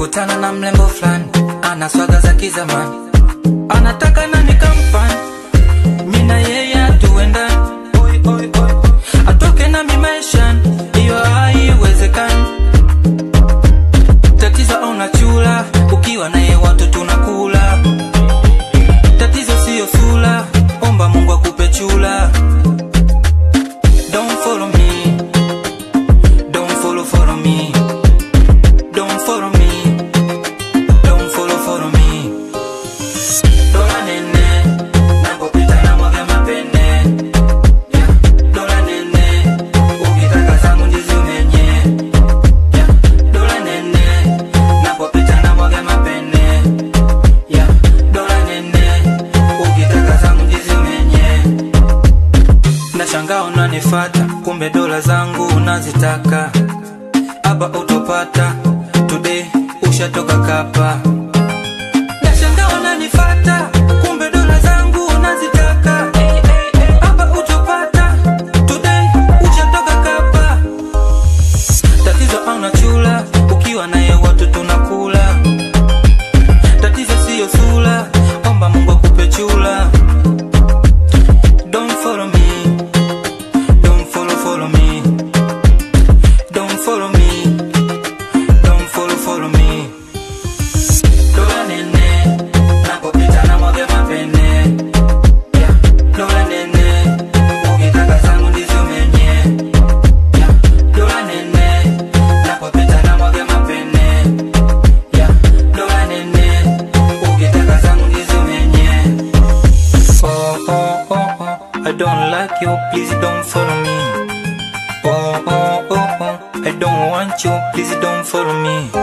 Nimekutana na mlembo fulani, ana swaga za kizamani, anataka na nikampani, mina yeye hatuendani, Oi, oi, oi. atoke nami maishani, hiyo haiwezekani. Tatizo auna chula, ukiwa naye watu tunakula. Tatizo siyo sula, omba Mungu akupe chula. Don't follow me, don't follow follow me, don't follow me, don't follow follow me. Dola nene, napopita na mwaga mapene. Yeah. Dola nene, ukitaka zangu ndizi umenye. Yeah. Dola nene, napopita na mwaga mapene. Yeah. Dola nene, ukitaka zangu ndizi umenye. Nashangaa unanifata, kumbe dola zangu unazitaka. Hapa utopata, today ushatoka kapa. Nashangaa unanifata, kumbe dola zangu unazitaka. Hapa utopata, today ushatoka kapa. Tatizo hauna chula, ukiwa naye watu tunakula. Tatizo siyo sula, omba Mungu akupe chula. Don't follow me, don't follow follow me, don't follow me, don't follow follow me. Dola nene, napopita na mwage mapene. Yeah. Dola nene, ukitaka zangu ndizi umenye. Yeah. Dola nene, napopita na mwage mapene. Yeah. Dola nene, ukitaka zangu ndizi umenye. Oh, oh, oh, oh, I don't like you, please don't follow me. Oh, oh, oh, oh, I don't want you, please don't follow me.